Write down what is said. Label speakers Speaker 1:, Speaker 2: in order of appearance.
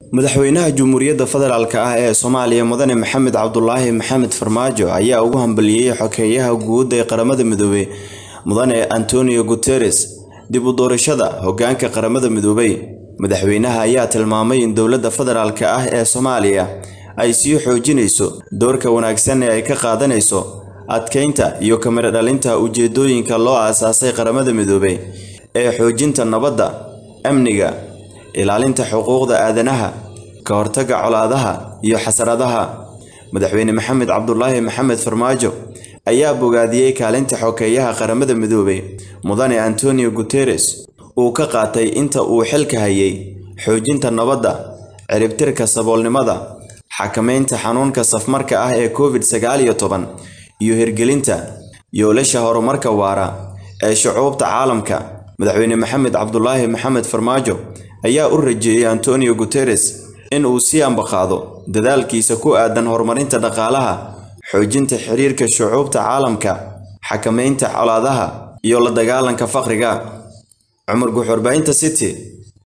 Speaker 1: madaxweynaha Jamhuuriyadda Federaalk ah ee Soomaaliya Mudane Maxamed Cabdulaahi Maxamed Farmaajo ayaa ugu hambalyeeyay xogeeyaha guud ee Qaramada Midoobay Mudane Antonio Guterres dib u doorashada hoggaanka Qaramada Midoobay. Madaxweynaha ayaa tilmaamay in dowladda federaalk ah ee Soomaaliya ay sii xoojinayso doorka wanaagsan ee ay ka qaadanayso adkeynta iyo kamira dhalinta ujeedooyinka loo aasaasay Qaramada Midoobay ee xoojinta nabadda, amniga, ilaalinta xuquuqda aadanaha, ka hortagga colaadaha iyo xasaradaha. Madaxweyne Maxamed Cabdulaahi Maxamed Farmaajo ayaa bogaadiyey kaalinta xogeeyaha Qaramada Midoobay Mudane Antonio Guterres uu ka qaatay inta uu xilka hayay xoojinta nabadda, ciribtirka saboolnimada, xakameynta xanuunka safmarka ah ee Covid sagaal iyo toban, iyo hirgelinta yoolasha horumarka waara ee shucuubta caalamka. Madaxweyne Maxamed Cabdulaahi Maxamed Farmaajo ayaa u rajeeyay Antonio Guterres in uu sii ambaqaado dadaalkiisa ku aadan horumarinta dhaqaalaha, xoojinta xiriirka shucuubta caalamka, xakameynta colaadaha iyo la dagaalanka faqriga. Cumar Guux, Warbaahinta City.